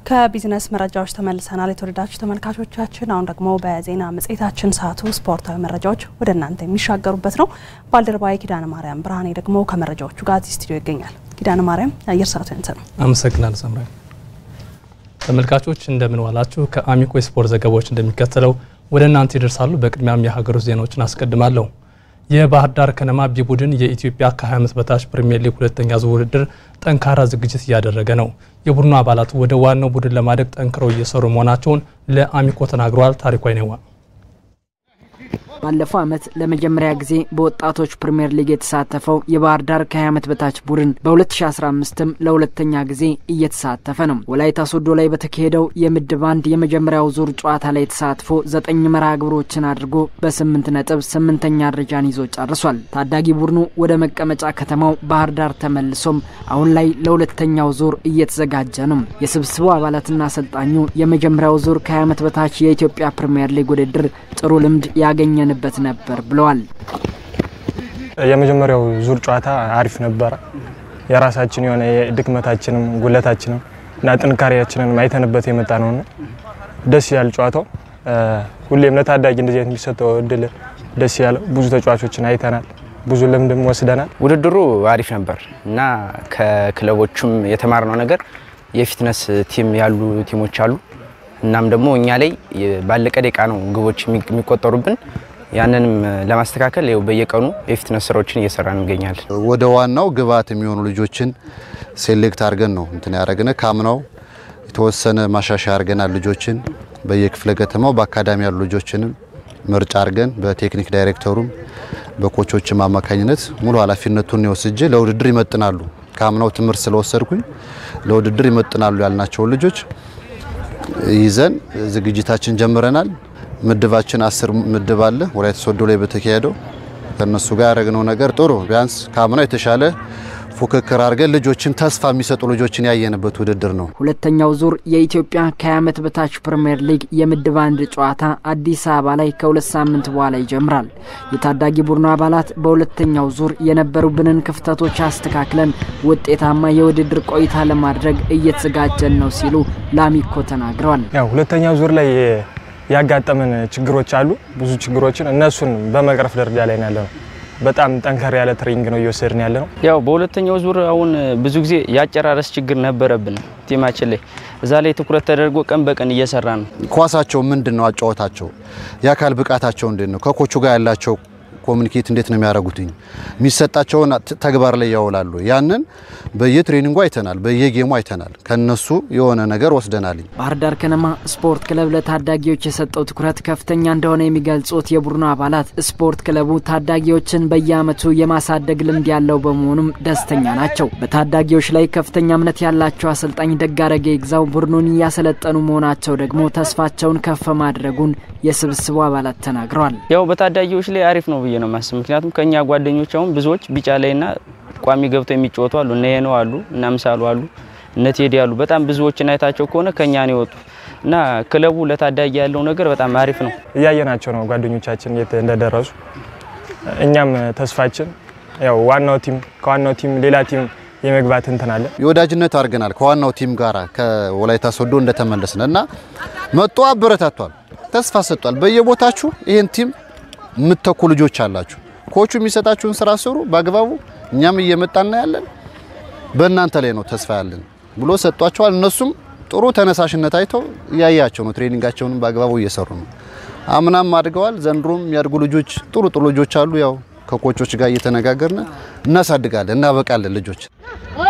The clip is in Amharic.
ከቢዝነስ መረጃዎች ተመልሰናል። የተወደዳችሁ ተመልካቾቻችን፣ አሁን ደግሞ በዜና መጽሔታችን ሰዓቱ ስፖርታዊ መረጃዎች ወደ እናንተ የሚሻገሩበት ነው። ባልደረባዊ ኪዳነ ማርያም ብርሃኔ ደግሞ ከመረጃዎቹ ጋር እዚህ ስቱዲዮ ይገኛል። ኪዳነ ማርያም የአየር ሰዓቱ ያንተ ነው። አመሰግናለሁ ሰምራዊ። ተመልካቾች እንደምን ዋላችሁ። ከአሚኮ የስፖርት ዘገባዎች እንደሚከተለው ወደ እናንተ ይደርሳሉ። በቅድሚያም የሀገር ውስጥ ዜናዎችን አስቀድማለሁ። የባህር ዳር ከነማ ቢ ቡድን የኢትዮጵያ ከ20 ዓመት በታች ፕሪሚየር ሊግ ሁለተኛ ዙር ውድድር ጠንካራ ዝግጅት እያደረገ ነው። የቡድኑ አባላት ወደ ዋናው ቡድን ለማደግ ጠንክረው እየሰሩ መሆናቸውን ለአሚኮ ተናግረዋል። ታሪኩ አይነዋ ባለፈው ዓመት ለመጀመሪያ ጊዜ በወጣቶች ፕሪምየር ሊግ የተሳተፈው የባህር ዳር ከ20 ዓመት በታች ቡድን በ2015ም ለሁለተኛ ጊዜ እየተሳተፈ ነው። ወላይታ ሶዶ ላይ በተካሄደው የምድብ አንድ የመጀመሪያው ዙር ጨዋታ ላይ ተሳትፎ ዘጠኝ መርሃ ግብሮችን አድርጎ በስምንት ነጥብ ስምንተኛ ደረጃን ይዞ ጨርሷል። ታዳጊ ቡድኑ ወደ መቀመጫ ከተማው ባህር ዳር ተመልሶም አሁን ላይ ለሁለተኛው ዙር እየተዘጋጀ ነው። የስብስቡ አባላትና አሰልጣኙ የመጀመሪያው ዙር ከ20 ዓመት በታች የኢትዮጵያ ፕሪምየር ሊግ ውድድር ጥሩ ልምድ ያገኘ በት ነበር ብለዋል። የመጀመሪያው ዙር ጨዋታ አሪፍ ነበረ። የራሳችን የሆነ ድክመታችንም ጉለታችንም እና ጥንካሬያችንን አይተንበት የመጣ ነውና ደስ ያል ጨዋታው። ሁሌም ለታዳጊ እንደዚህ አይነት የሚሰጠው እድል ደስ ያለ ብዙ ተጫዋቾችን አይተናል። ብዙ ልምድም ወስደናል። ውድድሩ አሪፍ ነበር እና ከክለቦቹም የተማርነው ነገር የፊትነስ ቲም ያሉ ቲሞች አሉ እናም ደግሞ እኛ ላይ ባለቀ ደቂቃ ነው ግቦች የሚቆጠሩብን። ያንንም ለማስተካከል ይኸው በየቀኑ የፊትነስ ስራዎችን እየሰራን እንገኛለን። ወደ ዋናው ግብዓት የሚሆኑ ልጆችን ሴሌክት አድርገን ነው እንትን ያደረግነ። ካምናው የተወሰነ ማሻሻያ አድርገናል። ልጆችን በየክፍለ ከተማው በአካዳሚ ያሉ ልጆችንም ምርጫ አድርገን በቴክኒክ ዳይሬክተሩም በኮቾችም አማካኝነት ሙሉ ኃላፊነቱን የወስጄ ለውድድር ይመጥናሉ። ካምናው ትምህርት ስለወሰድኩኝ ለውድድር ይመጥናሉ ያልናቸውን ልጆች ይዘን ዝግጅታችን ጀምረናል። ምድባችን አስር ምድብ አለ። ወላይታ ሶዶ ላይ በተካሄደው ከነሱ ጋር ያደረግነው ነገር ጥሩ ቢያንስ ካምናው የተሻለ ፉክክር አድርገን ልጆችን ተስፋ የሚሰጡ ልጆችን ያየንበት ውድድር ነው። ሁለተኛው ዙር የኢትዮጵያ ከ20 ዓመት በታች ፕሪምየር ሊግ የምድብ አንድ ጨዋታ አዲስ አበባ ላይ ከሁለት ሳምንት በኋላ ይጀምራል። የታዳጊ ቡድኑ አባላት በሁለተኛው ዙር የነበሩብንን ክፍተቶች አስተካክለን ውጤታማ የውድድር ቆይታ ለማድረግ እየተዘጋጀን ነው ሲሉ ላሚኮ ተናግረዋል። ያው ሁለተኛው ዙር ላይ ያጋጠመን ችግሮች አሉ። ብዙ ችግሮችን እነሱን በመቅረፍ ደረጃ ላይ ነው ያለነው። በጣም ጠንከር ያለ ትሬኒንግ ነው እየወሰድን ያለ ነው። ያው በሁለተኛው ዙር አሁን ብዙ ጊዜ የአጨራረስ ችግር ነበረብን ቲማችን ላይ እዛ ላይ ትኩረት ተደርጎ ቀን በቀን እየሰራ ነው። ኳሳቸው ምንድን ነው አጫወታቸው፣ የአካል ብቃታቸው እንዴት ነው፣ ከኮቹ ጋር ያላቸው ኮሚኒኬት እንዴት ነው የሚያደርጉትኝ፣ የሚሰጣቸውን ተግባር ላይ ያውላሉ። ያንን በየትሬኒንጉ አይተናል፣ በየጌሙ አይተናል። ከነሱ የሆነ ነገር ወስደናል። ባህር ዳር ከነማ ስፖርት ክለብ ለታዳጊዎች የሰጠው ትኩረት ከፍተኛ እንደሆነ የሚገልጹት የቡድኑ አባላት ስፖርት ክለቡ ታዳጊዎችን በየዓመቱ የማሳደግ ልምድ ያለው በመሆኑም ደስተኛ ናቸው። በታዳጊዎች ላይ ከፍተኛ እምነት ያላቸው አሰልጣኝ ደጋረገ ይግዛው ቡድኑን እያሰለጠኑ መሆናቸው ደግሞ ተስፋቸውን ከፍ ማድረጉን የስብስቡ አባላት ተናግረዋል። ያው በታዳጊዎች ላይ አሪፍ ነው ብዬ ነው ማስብ። ምክንያቱም ከኛ ጓደኞች አሁን ብዙዎች ቢጫ ላይና ቋሚ ገብተው የሚጫወቱ አሉ። እነ ሄኖ አሉ፣ እነ ምሳሉ አሉ፣ እነ ቴዲ አሉ። በጣም ብዙዎችን አይታቸው ከሆነ ከኛ ነው የወጡ እና ክለቡ ለታዳጊ ያለው ነገር በጣም አሪፍ ነው። እያየናቸው ነው ጓደኞቻችን የት እንደደረሱ። እኛም ተስፋችን ያው ዋናው ቲም ከዋናው ቲም ሌላ ቲም የመግባት እንትን አለ። የወዳጅነት አድርገናል ከዋናው ቲም ጋር ከወላይታ ሶዶ እንደተመለስን እና መጦ አበረታቷል፣ ተስፋ ሰጥቷል። በየቦታችሁ ይህን ቲም የምትተኩ ልጆች አላችሁ። ኮቹ የሚሰጣችሁን ስራ ስሩ በአግባቡ እኛም እየመጣና ያለን በእናንተ ላይ ነው ተስፋ ያለን ብሎ ሰጧቸዋል። እነሱም ጥሩ ተነሳሽነት አይተው እያያቸው ነው። ትሬኒንጋቸውንም በአግባቡ እየሰሩ ነው። አምናም አድገዋል። ዘንድሮም የሚያድጉ ልጆች ጥሩ ጥሩ ልጆች አሉ። ያው ከኮቾች ጋር እየተነጋገርን እናሳድጋለን፣ እናበቃለን ልጆች